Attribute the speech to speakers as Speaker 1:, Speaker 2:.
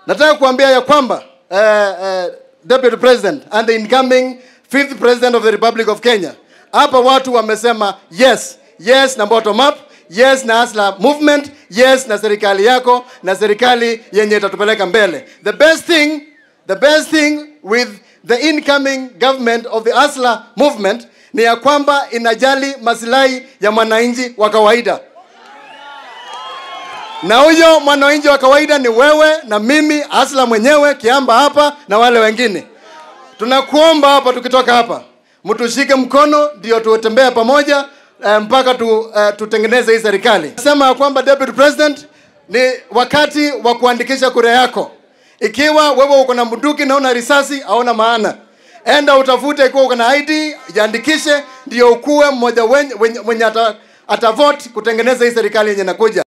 Speaker 1: nataka kuambia ya kwamba uh, uh, deputy president and the incoming fifth president of the republic of kenya hapa watu wamesema yes yes na bottom up yes na asla movement yes na serikali yako na serikali yenye itatupeleka mbele the best thing the best thing with the incoming government of the asla movement ni ya kwamba inajali masilahi ya mwananchi wa kawaida na huyo mwananchi wa kawaida ni wewe na mimi asla mwenyewe kiamba hapa na wale wengine tunakuomba hapa tukitoka hapa mtushike mkono ndio tutembee pamoja eh, mpaka tu, eh, tutengeneze hii serikali sema ya kwamba deputy president ni wakati wa kuandikisha kura yako ikiwa wewe uko na mduki na una risasi hauna maana enda utafute ikiwa uko na id jiandikishe ndio ukuwe mmoja wenye, wenye, wenye ata, atavote kutengeneza hii serikali yenye nakuja